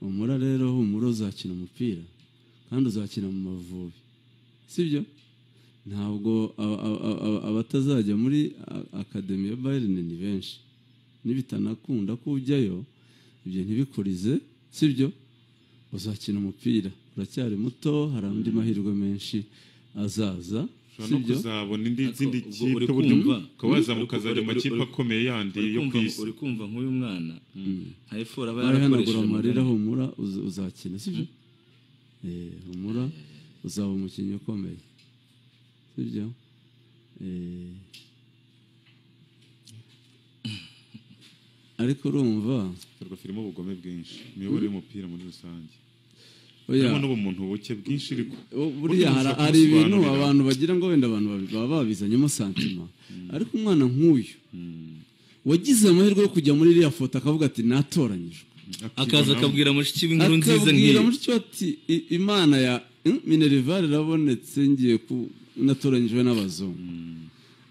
humura rero humura uzakina umupira kandi uzakina mu mavubi sibyo ntabwo aba- aba- aba- abatazajya muri a- akademi ya bayirine ni benshi nibitanakunda ko ujyayo ibyo ntibikurize sibyo uzakina umupira uracyari muto hari andi mahirwe menshi azaza ushobora no sibyo kuzabona indi Ariko zindi ubwo kipe uri uburyo kumva, ukaba uri- wazamuka azajya uri- mu makipe uri- akomeye yandi uri yo ku kumva isi uri kumva nk'uyu mwana nka efora aba warahanagura yarakoresheje amarira mu- humura uz- uzakina sibyo Eh, humura uzaba umukinnyi ukomeye sibyo Eh, ariko urumva rwa filime ubugome bwinshi imiyoborere y'umupira muri rusange oya, harimo n'ubumuntu buke bwinshi ariko bu- buriya ushobora hari- hari ibintu kubisobanurira. abantu bagira ngo wenda abantu babi- baba babizanyemo santima ariko umwana nk'uyu wagize amahirwe yo kujya muri iriya foto akavuga ati natoranyijwe akaza akabwira mushiki w'inkuru nziza akabwira nk'iyi mushiki we ati "I- imana ya mm, minerval irabonetse ngiye ku natoranyijwe n'abazungu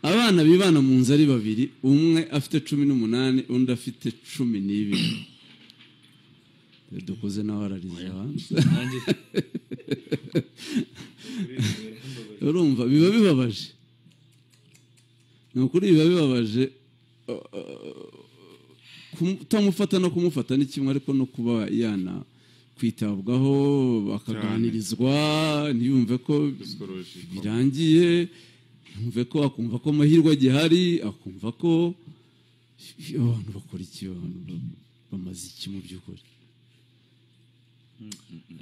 abana bibana mu nzu ari babiri umwe afite cumi n'umunani undi afite cumi n'ibiri Iyo dukoze nawe arariza hanze Nanjye- urumva biba bibabaje ni ukuri biba bibabaje uh, kumu- kutamufata no kumufata ni kimwe ariko no kuba yana kwitabwaho bakaganirizwa ntiyumve ko psychological. birangiye yumve ko akumva ko amahirwe agihari akumva ko abantu bakora iki abantu ba- bamaze iki mu by'ukuri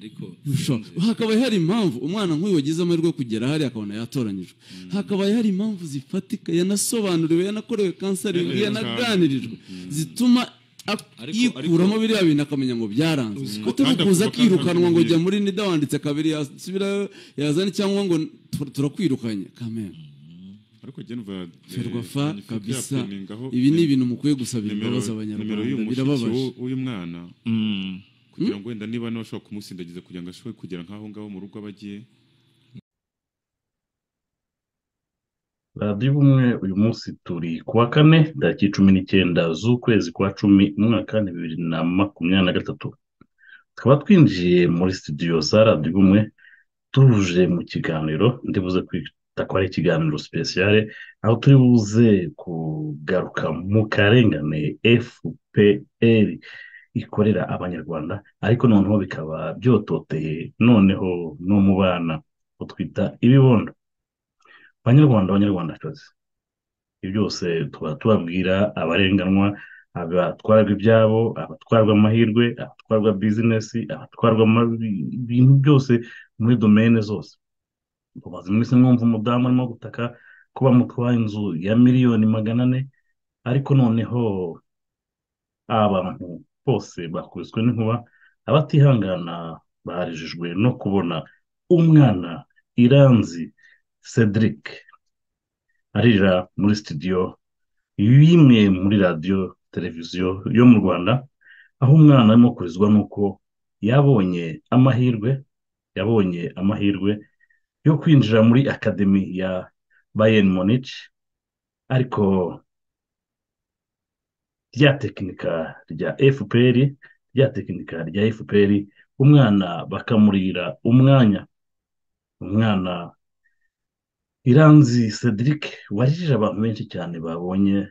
ariko Ushobora- hakaba hari impamvu umwana nk'uyu wagize amahirwe yo kugera hari akabona yatoranyijwe hakaba hari impamvu zifatika yanasobanuriwe yanakorewe kanseri Yanaganiriwe. yanaganirijwe zituma a- Ariko- yikuramo biriya bintu akamenya ngo byaranze utamukuza kandi akirukanwa ngo akavuga jya muri nida wanditse kabiri yasubirayo yazane cyangwa ngo "Tur- turakwirukanye kamera ariko genova ferwafa kabisa ibi ni ibintu mukwiye gusabira imbabazi abanyarwanda birababaje uyu mwana Mm. kugira ngo wenda niba nabashobora kumusindagiza kugira ngo ashobore kugera nk'aho ngaho mu rugo abagiye radiyo ubumwe uyu munsi turi ku wa kane tariki cumi n'icyenda z'ukwezi kwa cumi umwaka ni bibiri na makumyabiri na gatatu tukaba twinjiye muri studio za radiyo ubumwe tuje mu kiganiro ndibuze kwita ko ari ikiganiro sipesiyare aho turi buze kugaruka mu karengane fpr ikorera abanyarwanda ariko noneho bikaba byototeye noneho no mu bana utwita ibibondo banyarwanda banyarwandakazi ibi byose tuba tubabwira abarenganwa abatwarwa ibyabo abatwarwa amahirwe abatwarwa bizinesi abatwarwa ama- ibintu byose muri domene zose tumaze iminsi mwumva umudamu arimo gutaka ko bamutwaye inzu ya miliyoni magana ane ariko noneho abantu bose bakubiswe n'inkuba abatihangana barijijwe no kubona umwana iranzi Cedric aririra muri studio y'imwe muri radiyo televiziyo yo mu Rwanda aho umwana arimo kurizwa n'uko yabonye amahirwe yabonye amahirwe yo kwinjira muri akademi ya Bayern Munich ariko rya tekinika rya FPR rya tekinika rya FPR umwana bakamurira umwanya umwana Iranzi Cedric warijije abantu benshi cyane babonye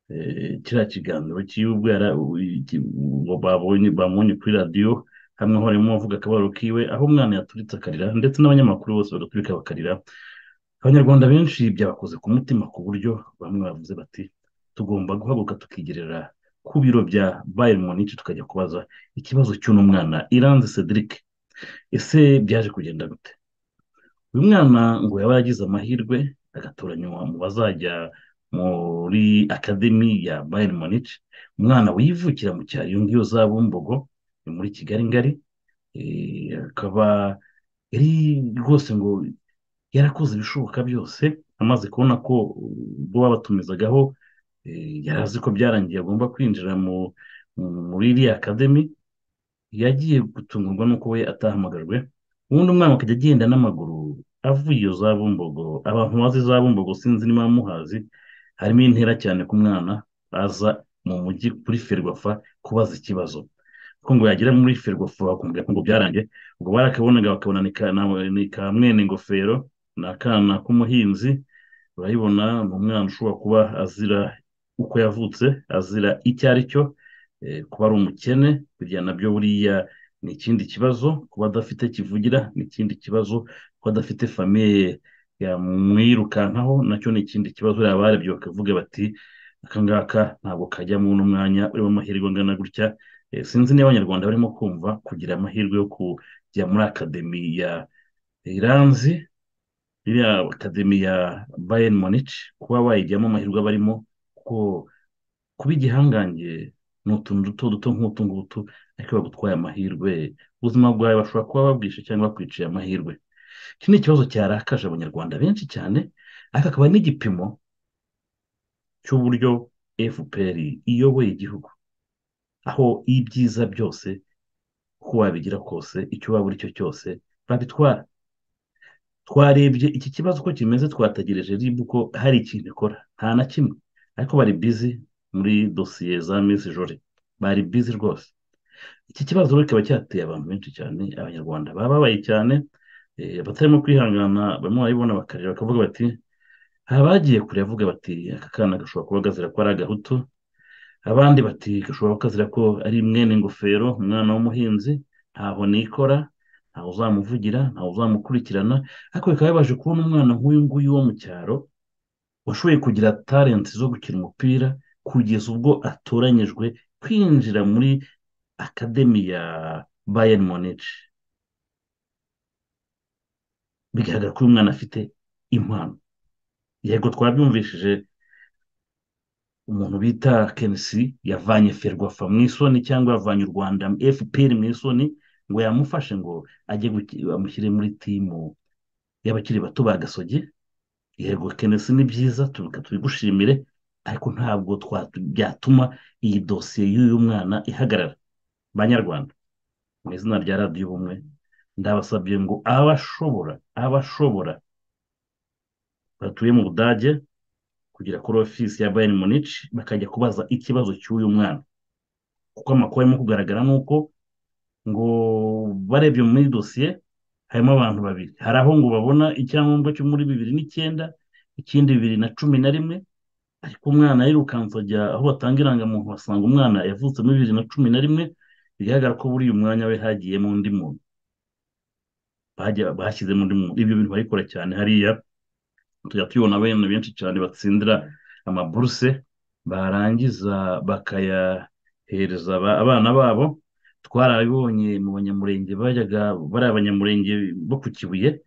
eh, kiriya kiganiro cy'ubwo yara- iki- uwo babonye bamubonye kuri radiyo hamwe aho barimo bavuga akabaro kiwe aho umwana yaturitse akarira ndetse n'abanyamakuru bose bagaturika bakarira abanyarwanda benshi byabakoze ku mutima ku buryo bamwe bavuze bati tugomba guhaguruka tukigerera ku biro bya Bayern Munich tukajya kubaza ikibazo cy'uno mwana Iranzi Cedric ese byaje kugenda gute uyu mwana ngo yaba yaragize amahirwe agatoranywa mu bazajya muri akademi ya Bayern Munich umwana wivukira mu cyaro iyo ngiyo za Bumbogo ni muri Kigali ngari eh, akaba yari rwose ngo yarakoze ibishoboka byose amaze kubona ko ubwo babatumizagaho eh, yari azi ko byarangiye agomba kwinjira mu muri iriya akademi yagiye gutungurwa n'uko we atahamagajwe ubundi umwana akajya agenda n'amaguru avuye iyo za bumbogo abantu bazi za bumbogo sinzi niba muhazi harimo intera cyane ku mwana aza mu mujyi kuri ferwafa kubaza ikibazo kuko ngo yagera muri ferwafa bakumvira ko ngo byarangiye ubwo barakabonaga bakabona ni ka na- ni ka mwene ingofero ni akana k'umuhinzi urayibona ni umwana ushobora kuba azira uko yavutse azira icyo ari cyo eh, kuba ari umukene burya nabyo buriya ni ikindi kibazo kuba adafite kivugira ni ikindi kibazo kuba adafite famiye yamwirukankaho nacyo ni ikindi kibazo bariya barebye bakavuga bati aka ngaka ntabwo kajyamo uno mwanya urimo amahirwe angana gutya Eh, sinzi niba abanyarwanda barimo kumva kugira amahirwe yo kujya muri akademi ya iranzi iriya akademi ya bayern munich kuba bayijyamo amahirwe aba arimo kuko kuba igihangange ni utuntu duto duto nk'utu ngutu ariko bagutwaye amahirwe ubuzima bwawe bashobora kuba babwishe cyangwa bakwiciye amahirwe iki ni ikibazo cyarakaje abanyarwanda benshi cyane ariko akaba n'igipimo cy'uburyo fpr iyoboye igihugu aho ibyiza byose uko wabigira kose icyo waba uri cyo cyose babitwara twarebye iki kibazo uko kimeze twategereje rib ko hari ikintu ikora nta na kimwe ariko bari bizi muri dosiye za misi jore bari bizi rwose iki kibazo rero kikaba cyateye abantu benshi cyane abanyarwanda bababaye cyane eh, abatarimo kwihangana barimo barabibona bakareba bakavuga bati hari abagiye kure bavuga bati aka kana gashobora kuba gazira ko ari agahutu abandi bati gashobora kazira ko ari mwene ingofero umwana w'umuhinzi ntaho nikora ntawe uzamuvugira ntawe uzamukurikirana ariko bikaba bibaje kubona umwana nk'uyu nguyu wo mu cyaro washoboye kugira talenti zo gukina umupira kugeza ubwo atoranyijwe kwinjira muri akademi ya bayern munich bigaragara ko uyu mwana afite impano yego twabyumvishije umuntu bita kenisi yavanye ferwafa mu isoni cyangwa yavanye u rwanda fpr mu isoni ngo yamufashe ngo ajye guki- amushyire muri timu y'abakiri bato ba gasogi yego kenisi ni byiza tubi- tubigushimire ariko ntabwo twatu- byatuma iyi dosiye y'uyu mwana ihagarara banyarwanda mu izina rya radiyo ubumwe ndabasabye ngo abashobora abashobora batuye mu budage kugera kuri ofisi ya bayern munich bakajya kubaza ikibazo cy'uyu mwana kuko amakuru arimo kugaragara ni uko ngo barebye muri dosiye harimo abantu babiri hari aho ngo babona icyangombwa cyo muri bibiri n'icyenda ikindi bibiri na cumi na rimwe ariko umwana yirukanse ajya aho batanga irangamuntu basanga umwana yavutse muri bibiri na cumi na rimwe bigaragara ko buriya umwanya we hagiyemo undi muntu Bajya- bashyizemo undi muntu ibyo bintu barikora cyane hariya tujya tubona abana benshi cyane batsindira amaburuse barangiza bakayahereza aba- abana babo twarabibonye mu banyamurenge bajyaga bari abanyamurenge bo ku kibuye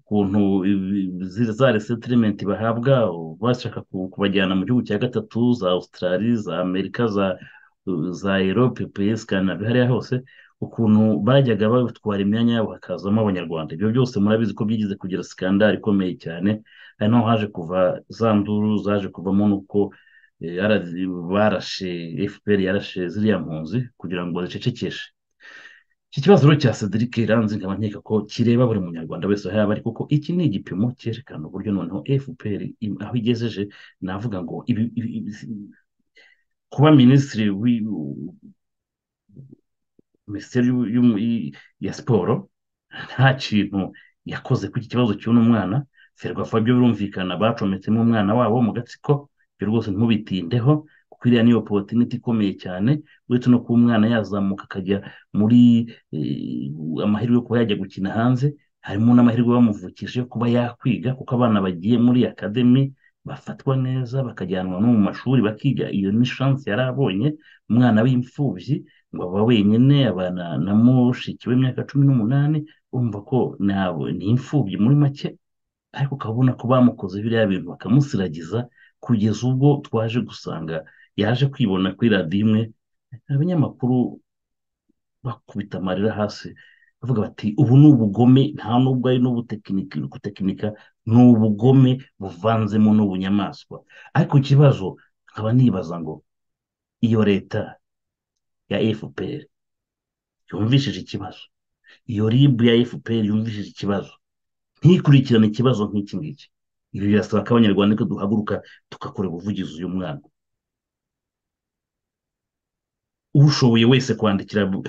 ukuntu ibi- izi- za resetirementi bahabwa bashaka ku- kubajyana mu gihugu cya gatatu za Australia za Amerika za za Europe PS Canada hariya hose ukuntu bajyaga batwara imyanya yabo hakazamo abanyarwanda ibyo byose murabizi ko byigize kugira sikandari ikomeye cyane ari naho haje kuva za nduru zaje kuvamo n'uko eh, yara- barashe fpr yarashe ziriya mpunzi kugira ngo zicecekeshe iki kibazo rero cya cedric iranzi nkaba nkeka ko kireba buri munyarwanda wese aho yaba ari kuko iki ni igipimo cyerekana uburyo noneho fpr im- aho igejeje navuga ngo ibi, ibi, ibi, kuba minisitiri wi- minisiteri y'u- y'umu- y- ya siporo nta kintu yakoze ku iki kibazo cy'uno mwana ferwafa byo birumvikana bacometsemo umwana wabo mu gatsiko ibyo rwose ntimubitindeho kuko iriya ni opotiniti ikomeye cyane uretse no kuba umwana yazamuka akajya muri eh, amahirwe yo kuba yajya gukina hanze harimo n'amahirwe bamuvukije yo kuba yakwiga kuko abana bagiye muri akademi bafatwa neza bakajyanwa no mu mashuri bakiga iyo ni chance yari abonye umwana w'imfubyi ngo aba wenyine abana na mushiki we imyaka cumi n'umunani urumva ko nabo ni imfubyi muri make ariko ukabona ko bamukoze biriya bintu bakamusiragiza kugeza ubwo twaje gusanga yaje kwibona kuri radiyo imwe abanyamakuru bakubita amarira hasi bavuga bati ubu ni ubugome nta nubwo ari n'ubutekinika gutekinika ni ubugome buvanzemo n'ubunyamaswa ariko ikibazo nkaba nibaza ngo iyo leta ya fpr yumvishije ikibazo iyo ribu ya efuperi yumvishije ikibazo ntikurikirane ikibazo nk'iki ngiki ibi birasaba ko abanyarwanda ko duhaguruka tugakora ubuvugizi uyu mwana ushoboye wese kwandikira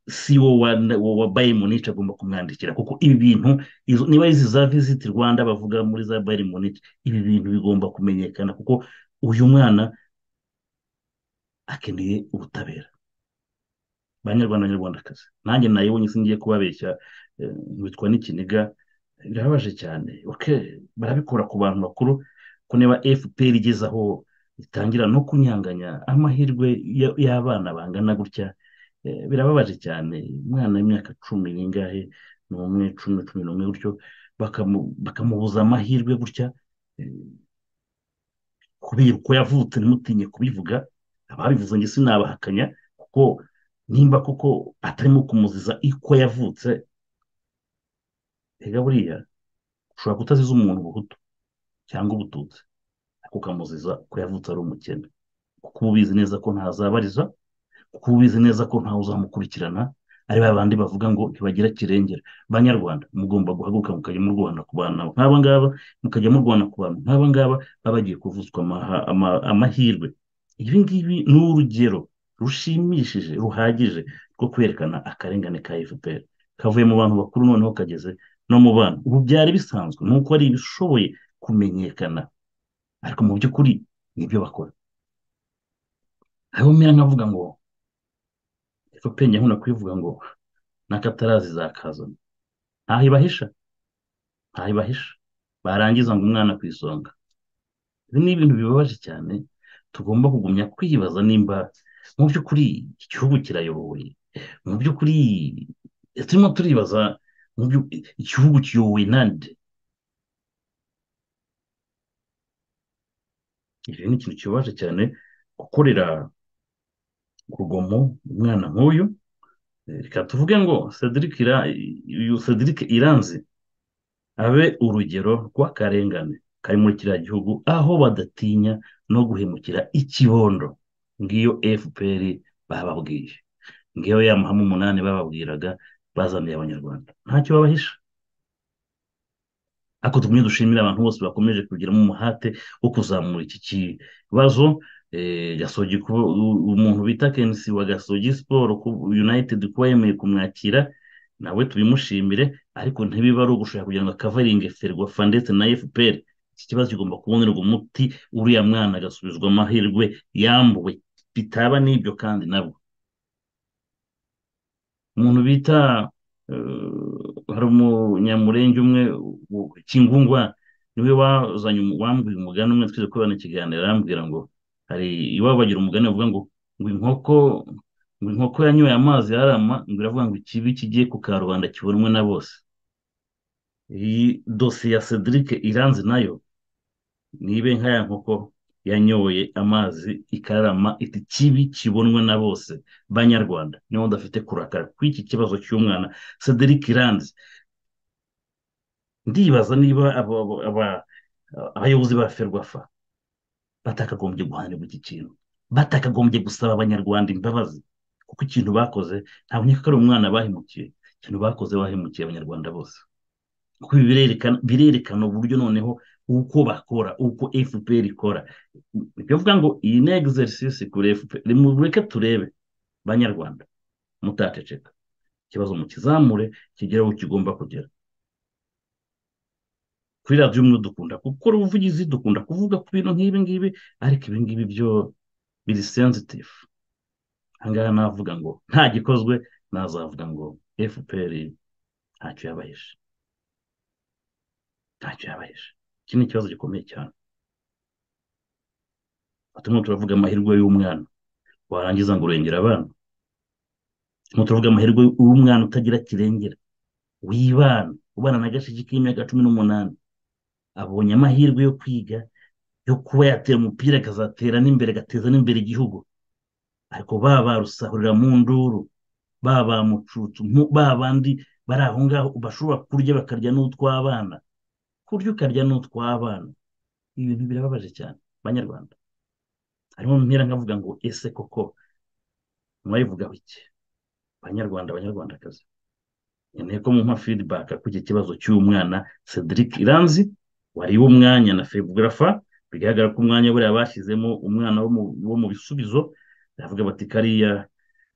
siwo wa bayeri munich agomba kumwandikira kuko ibi bintu niba izi za visiti rwanda bavuga muri za bayeri munich ibi bintu bigomba kumenyekana kuko uyu mwana akeneye ubutabera banyarwanda banyarwandakazi nanjye nayibonye se ngiye kubabeshya witwa n'ikiniga birababaje cyane barabikora ku bantu bakuru ko niba fpr igeze aho itangira no kunyanganya amahirwe y'abana bangana gutya birababaje cyane umwana w'imyaka cumi n'ingahe n'umwe cumi cumi n'umwe gutyo bakamubuza amahirwe gutya kubera uko yavutse ntimutinye kubivuga ababivuze ngo sinabahakanya kuko nimba kuko atarimo kumuziza uko yavutse rega buriya ushobora kutaziza umuntu ubuhutu cyangwa ubututsi ariko ukamuziza ko yavutse ari umukene kuko uba ubizi neza ko ntazabariza kuko uba ubizi neza ko ntawe uzamukurikirana ari ba bandi bavuga ngo ntibagira kirengera banyarwanda mugomba guhaguruka mukajya murwana ku bantu nk'aba ngaba mukajya murwana ku bantu nk'aba ngaba baba bagiye kuvutswa amahirwe ibi ngibi ni urugero rushimishije ruhagije rwo kwerekana akarengane ka fpr kavuye mu bantu bakuru noneho kageze no mu bana ubu byari bisanzwe ni uko ari ibishoboye kumenyekana ariko mu by'ukuri nibyo bakora aho umera nkavuga ngo fpr nkunda kubivuga ngo n'akatarazi zakazana ntaho ibahisha ntaho ibahisha barangiza ngo umwana ku isonga ibi ni ibintu bibabaje cyane tugomba kugumya kwibaza nimba mu by'ukuri igihugu kirayoboye mu by'ukuri turimo turibaza igihugu kiyobowe nande ibi ni ikintu kibabaje cyane gukorera urugomo umwana nk'uyu reka tuvuge ngo cedric iranzi abe urugero rw'akarengane kari muri kiriya gihugu aho badatinya no guhemukira ikibondo ngiyo fpr bababwiye ngiyo ya mahame umunani bababwiraga bazaniye abanyarwanda ntacyo babahisha ariko tugumye dushimira abantu bose bakomeje kugiramo umuhate wo kuzamura iki kibazo gasogi umuntu bita kenisi wa gasogi siporo united kuba yemeye kumwakira nawe tubimushimire ariko ntibiba ari ugushaka kugira ngo akavaringe ferwafa ndetse na fpr iki kibazo kigomba kubonerwa umuti uriya mwana agasubizwa amahirwe yambuwe bitaba n'ibyo kandi nabwo umuntu bita hari umunyamurenge umwe kingungwa niwe wazanye wambwiye umugani umwe twize ko banakiganira arambwira ngo hari iwabo bagira umugani bavuga ngo ngo inkoko ngo inkoko yanyoye amazi yarama ngo iravuga ngo ikibi kigiye ku karubanda kibonwe na bose iyi dosiye ya cedric iranze nayo nibe nka ya nkoko yanyoye amazi ikarama iti kibi kibonwe na bose banyarwanda niyo udafite kurakara ku iki kibazo cy'umwana cedric iranze ndibaza niba abayobozi ba ferwafa batakagombye guhanirwa iki kintu batakagombye gusaba abanyarwanda imbabazi kuko ikintu bakoze ntabwo ko ari umwana bahemukiye ikintu bakoze bahemukiye abanyarwanda bose kuko birerekana uburyo noneho uko bakora uko fpr ikora bivuga ngo iyi ni egiserisisi kuri fpr mureke turebe banyarwanda mutateceka ikibazo mukizamure kigera aho kigomba kugera kuri radiyo umwe dukunda gukora ubuvugizi dukunda kuvuga ku bintu nk'ibi ngibi ariko ibi ngibi byo biri sensitifu ahangaha navuga ngo nta gikozwe nazavuga ngo fpr ntacyo yabahishe ntacyo yabahishe iki ni ikibazo gikomeye cyane turimo turavuga amahirwe y'umwana warangiza ngo urengera abana turimo turavuga amahirwe y'umwana utagira kirengera wibana ubana na gashiki k'imyaka cumi n'umunani abonye amahirwe yo kwiga yo kuba yatera umupira akazatera n'imbere agateza n'imbere igihugu ariko baba barusahurira mu nduru baba mucucu ba bandi bari aho ngaho bashobora kurya bakarya n'utw'abana kurya ukarya n'utw'abana ibi bintu birababaje cyane banyarwanda harimo mpera nkavuga ngo ese koko mwabivugaho iki banyarwanda banyarwandakazi nkeneye ko mumpa feedback kuri iki kibazo cy'umwana cedric iranzi wariwe umwanya na febugarafa bigaragara ko umwanya buriya bashyizemo umwana wo mu- wo mu bisubizo baravuga bati kariya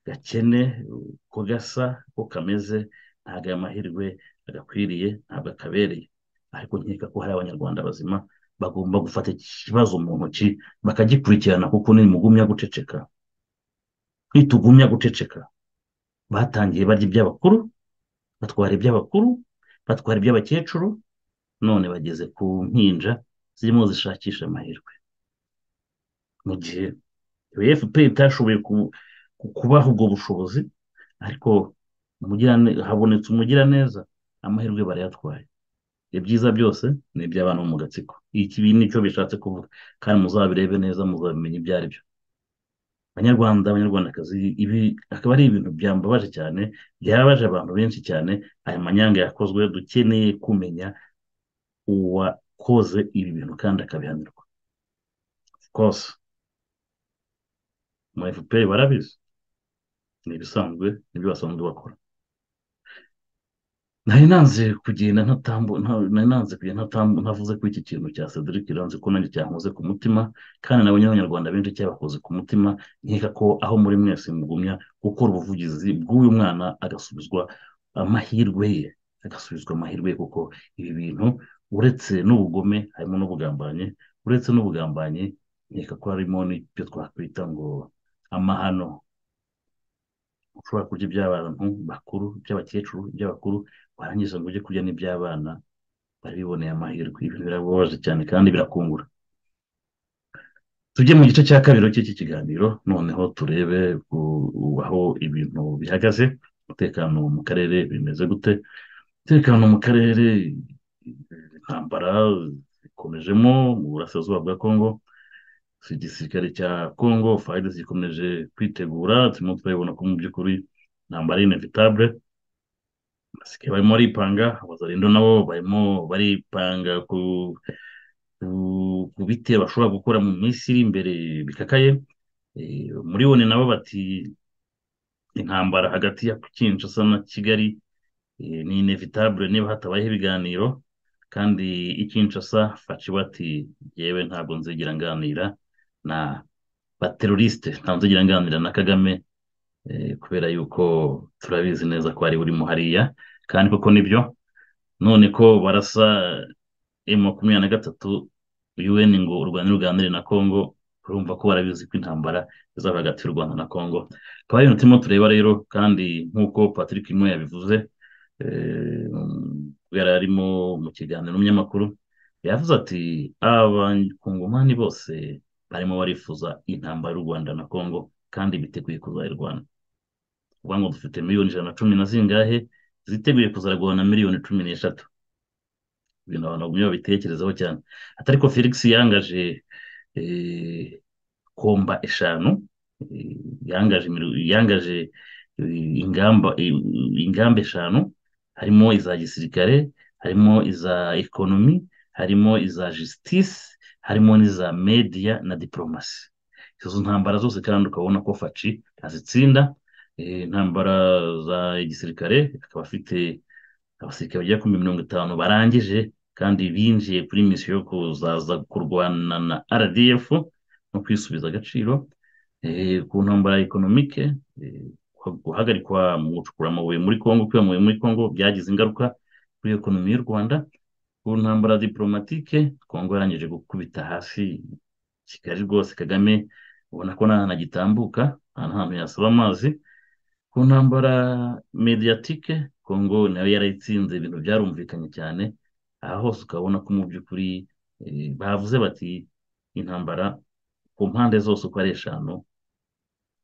gakene ko gasa ko kameze ntabwo aya mahirwe agakwiriye ntabwo akabereye ariko nkeka ko hari abanyarwanda bazima bagomba gufata iki kibazo mu ntoki bakagikurikirana kuko ntimugumya guceceka nitugumya guceceka batangiye barya iby'abakuru batwara iby'abakuru batwara iby'abakecuru none bageze ku mpinja zirimo zishakisha amahirwe mu gihe efuperi itashoboye ku- ku- kubaha ubwo bushobozi ariko umugirane- habonetse umugiraneza amahirwe barayatwaye ibyiza byose ni iby'abana bo mu gatsiko iki nicyo bishatse kuvuga kandi muzabirebe neza muzabimenye ibyo ari byo banyarwanda abanyarwandakazi ibi akaba ari ibintu byambabaje cyane byababaje abantu benshi cyane aya manyanga yakozwe dukeneye kumenya uwakoze ibi bintu kandi akabihanirwa rwose mu efuperi barabizi ni ibisanzwe nibyo basanzwe bakora nari nanze kugenda ntatambu nta- nari nanze kugenda ntatambu ntavuze kuri iki kintu cya cedric iranze ko nanjye cyankoze ku mutima kandi nabonye abanyarwanda benshi cyabakoze ku mutima nkeka ko aho muri mwese mugumya gukora ubuvugizi bw'uyu mwana agasubizwa amahirwe ye agasubizwa amahirwe ye kuko ibi bintu uretse n'ubugome harimo n'ubugambanyi uretse n'ubugambanyi nkeka ko harimo n'ibyo twakwita ngo amahano ushobora kurya iby'abantu bakuru iby'abakecuru iby'abakuru warangiza ngo ujye kurya n'iby'abana barabiboneye amahirwe ibintu birababaje cyane kandi birakungura tujye mu gice cya kabiri cy'iki kiganiro noneho turebe ku- aho ibintu bihagaze umutekano mu karere bimeze gute umutekano mu karere intambara zikomejemo mu burasirazuba bwa kongo igisirikare cya kongo fayide zikomeje kwitegura turimo turabibona ko mu by'ukuri intambara ari inevitabule abasirikare barimo baripanga abazarindo nabo barimo baripanga ku ku- ku bitero bashobora gukora mu minsi iri imbere bikakaye Eh, muri one nabo bati intambara hagati ya kinshasa na kigali eh, ni inevitabule niba hatabayeho ibiganiro kandi i kinshasa faci bati yewe ntabwo nzigera nganira na baterorisite ntabwo nzigera nganira na kagame eh, kubera yuko turabizi neza ko ari urimo hariya kandi koko nibyo none ko barasa emu makumyabiri na gatatu UN ngo u Rwanda ruganire na Congo urumva ko barabizi ko intambara izaba hagati y'u Rwanda na Congo akaba ari ibintu turimo tureba rero kandi nk'uko Patrick Imo yabivuze eh, yari arimo mu kiganiro n'umunyamakuru yavuze ati abakongomani bose barimo barifuza intambara y'u Rwanda na Congo kandi biteguye kuzayirwana uvuga ngo dufite miliyoni ijana na cumi na zingahe ziteguye kuzarwana na miliyoni cumi n'eshatu ibintu abantu bagumye babitekerezaho cyane atari ko felix yangaje eh, komba eshanu eh, yangaje imiru- yangaje eh, ingamba eh, ingamba eshanu harimo iza gisirikare harimo iza ekonomi harimo iza jisitisi harimo n'iza mediya na diporomasi izo ntambara zose kandi ukabona ko faci azitsinda eh, intambara za gisirikare akaba afite abasirikare bagera kuri mirongo itanu barangije kandi binjiye kuri misiyo yo kuzaza kurwana na rdf no kwisubiza agaciro eh, ku ntambara ekonomike eh, guhagarikwa mu gucukura amabuye muri kongo kuba amabuye muri kongo byagize ingaruka kuri ekonomi y'u rwanda ku ntambara diporomatike kongo yarangije gukubita hasi kigali rwose kagame ubona ko nta hantu agitambuka nta hantu yasaba amazi ku ntambara mediyatike kongo nayo yarayitsinze ibintu byarumvikanye cyane aha hose ukabona ko mu by'ukuri eh, bavuze bati intambara ku mpande zose uko ari eshanu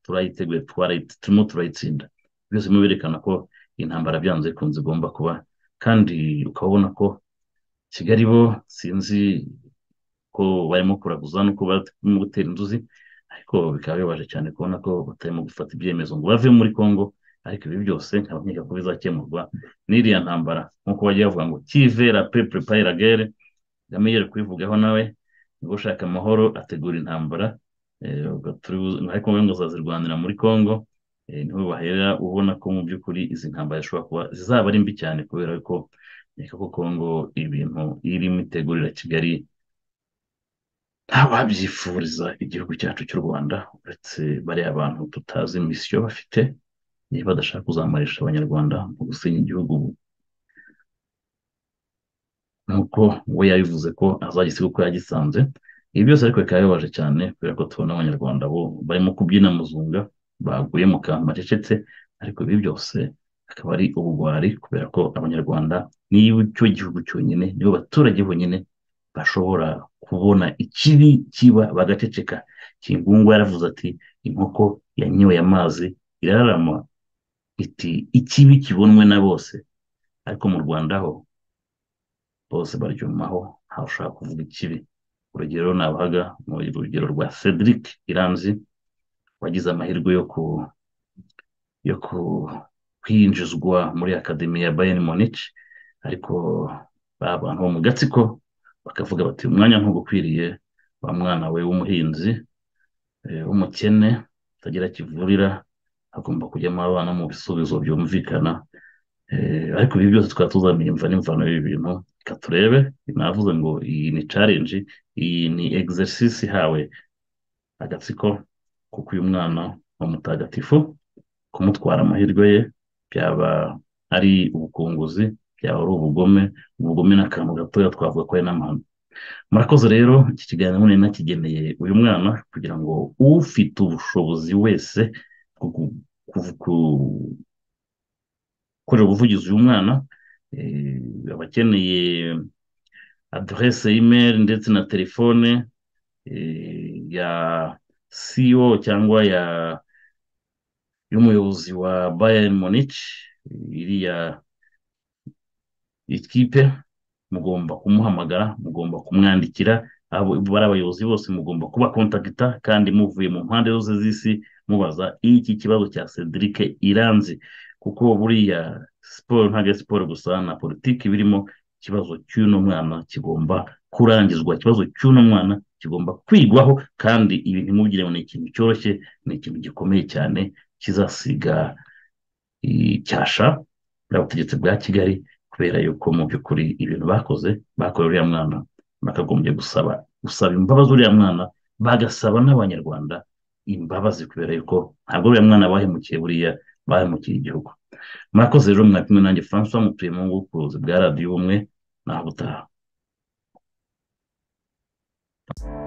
turayiteguye twarayi- turimo turayitsinda byose birimo birerekana ko intambara byanze bikunze igomba kuba kandi ukabona ko kigali bo sinzi ko barimo kuraguza no kuba barimo gutera inzuzi ariko bikaba bibabaje cyane kubona ko batarimo gufata ibyemezo ngo bave muri Congo ariko ibi byose nkaba nkeka ko bizakemurwa n'iriya ntambara nk'uko bagiye bavuga ngo kivera pe prepare la guerre Kagame yari kubivugaho nawe ngo ushaka amahoro ategura intambara eh, ubwo turi bu- ariko we ngo azazirwanira muri Congo eh, niho bahera ubona ko mu by'ukuri izi ntambara zishobora kuba zizaba ari mbi cyane kubera ko eh, koko Kongo ibintu irimo itegurira Kigali ntawabyifuriza igihugu cyacu cy'u Rwanda uretse bariya bantu tutazi misiyo bafite niba badashaka kuzamarisha abanyarwanda mu gusenya igihugu nk'uko we yabivuze ko azagisiga uko yagisanze ibi byose ariko bikaba bibabaje cyane kubera ko tubona abanyarwanda bo barimo kubyina muzunga baguye mu kantu bacecetse ariko ibi byose akaba ari ubugwari kubera ko abanyarwanda niba icyo gihugu cyonyine nibo baturage bonyine bashobora kubona ikibi kiba bagaceceka kingungu yaravuze ati inkoko yanyoye amazi irarama iti ikibi kibonwe na bose ariko mu rwanda ho bose baryumaho ntawe ushaka kuvuga ikibi urugero nabahaga mu rugero rwa cedric iranzi wagize amahirwe yo ku yo ku kwinjizwa muri akademi ya bayern munich ariko ba bantu bo mu gatsiko bakavuga bati umwanya ntugukwiriye wa mwana we w'umuhinzi eh, w'umukene utagira kivurira hagomba kujyamo abana mu bisubizo byumvikana Eh, ariko ibi byose tukaba tuzamenya imva n'imvano y'ibi bintu reka turebe navuze ngo iyi ni challenge iyi ni exercise ihawe agatsiko kuko uyu mwana wa mutagatifu kumutwara amahirwe ye byaba ari ubukunguzi byaba ari ubugome ubugome n'akantu gatoya twavuga ko ari n'amahano murakoze rero iki kiganiro mune nakigeneye uyu mwana kugira ngo ufite ubushobozi wese bwo ku- ku- ku- gukorera ubuvugizi uyu mwana eh, aba akeneye aderese imeri ndetse na telefone eh, ya CEO cyangwa ya y'umuyobozi wa Bayern Munich eh, iriya ikipe mugomba kumuhamagara mugomba kumwandikira abo- bari abayobozi bose mugomba kuba kontakita kandi muvuye mu mpande zose z'isi mubaza iki kibazo cya Cedric Iranzi kuko buriya siporo ntabwo ari siporo gusa na politiki birimo ikibazo cy'uno mwana kigomba kurangizwa ikibazo cy'uno mwana kigomba kwigwaho kandi ibi ntimugire ngo ni ikintu cyoroshye ni ikintu gikomeye cyane kizasiga icyasha n'ubutegetsi bwa Kigali kubera yuko mu by'ukuri ibintu bakoze bakorewe uriya mwana bakagombye gusaba gusaba imbabazi uriya mwana bagasaba n'abanyarwanda imbabazi kubera yuko ntabwo uriya mwana bahemukiye buriya bahemukiye igihugu murakoze rero mwakumwe nanjye francois mutuye mu ngo kubuzi bwa radiyo ubumwe naho ubutaha